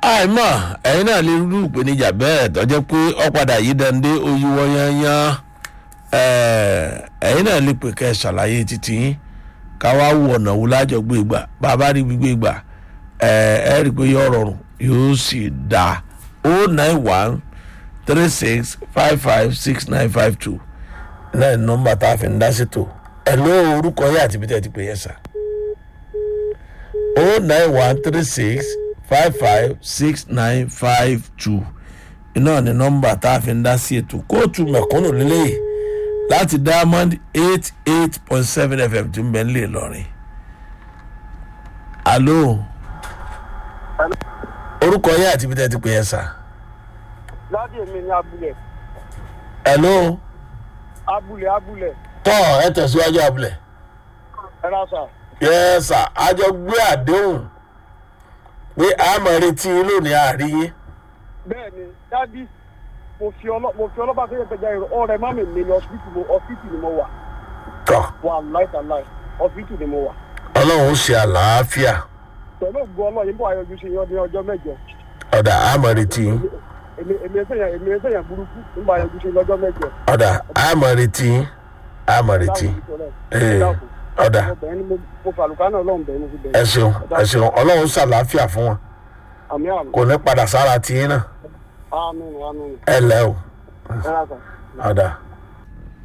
àìmọ̀ ẹ̀yin náà lè rú ìpèníjà bẹ́ẹ̀ tọ́jọ́ pé ọ̀padà yìí dande oyíwọ́ yányán ẹ̀yin náà lè pè kẹ́ ẹ̀ ṣàlàyé títí yín ká wá wọ ọ̀nà wo lájọ gbé gbà bàbá rí gbígbé gbà ẹ rí i pé yóò rọrùn yóò sì dà o nine one three six five five six nine five two náà ní nọ́mbà tá a fi ń dá sí tó ẹ̀ ló orúkọ yẹn àti bí tẹ́ ti pè yẹn sà o nine one three six five five six nine five two iná ní nọ́mbà tá a fi ń dá sí ètò kóòtù mẹ̀kúnnù lélẹ́yìí láti diamond eight eight point seven fm tí ń bẹ nílé ìlọrin. alo orúkọ yẹn àti ibi tẹ́ ti pè yẹn sà. láti èmi ní abúlé hello abúlé abúlé tọ́ ẹ tẹ̀síwájú abúlé. ẹ rà sà yẹ sà àjọ gbé àdéhùn pé a máa retí yín lónìí àárín yín. bẹ́ẹ̀ ni dádì mo fi ọlọ́ mo fi ọlọ́ba tó yẹ fẹjá ìrọ̀ ọ̀rẹ́ má mi mi ní ọsibítù mo ọsibítù ni mo wà tọ́ wà láìsàláì ọsibítù ni mo wà ọlọ́run ó ṣe àlàáfíà pẹ̀lú ògùn ọlọ́yin bó ayọ̀jú ṣe yan ní ọjọ́ mẹ́jọ ọ̀dà a máa retí yín èmi èmi ẹsẹ̀yàn èmi ẹsẹ̀yàn burúkú nígbà ayọ̀jú ṣe lọ́jọ́ mẹ́jọ. ọ̀dà a máa retí yín a máa retí yín. Ee, ọ̀dà ọbẹ̀ ni mo mo fàlùkà náà lọ́hùn bẹ́ẹ̀ mo fi ẹ bẹ̀rẹ̀ ṣeun ẹ ṣeun ọlọ́run ṣàlàáfíà fún wọn àmì àmì kò ní padà sára tiyín náà àmì àmì ẹ lẹ́ o ẹ rà sà. ọ̀dà.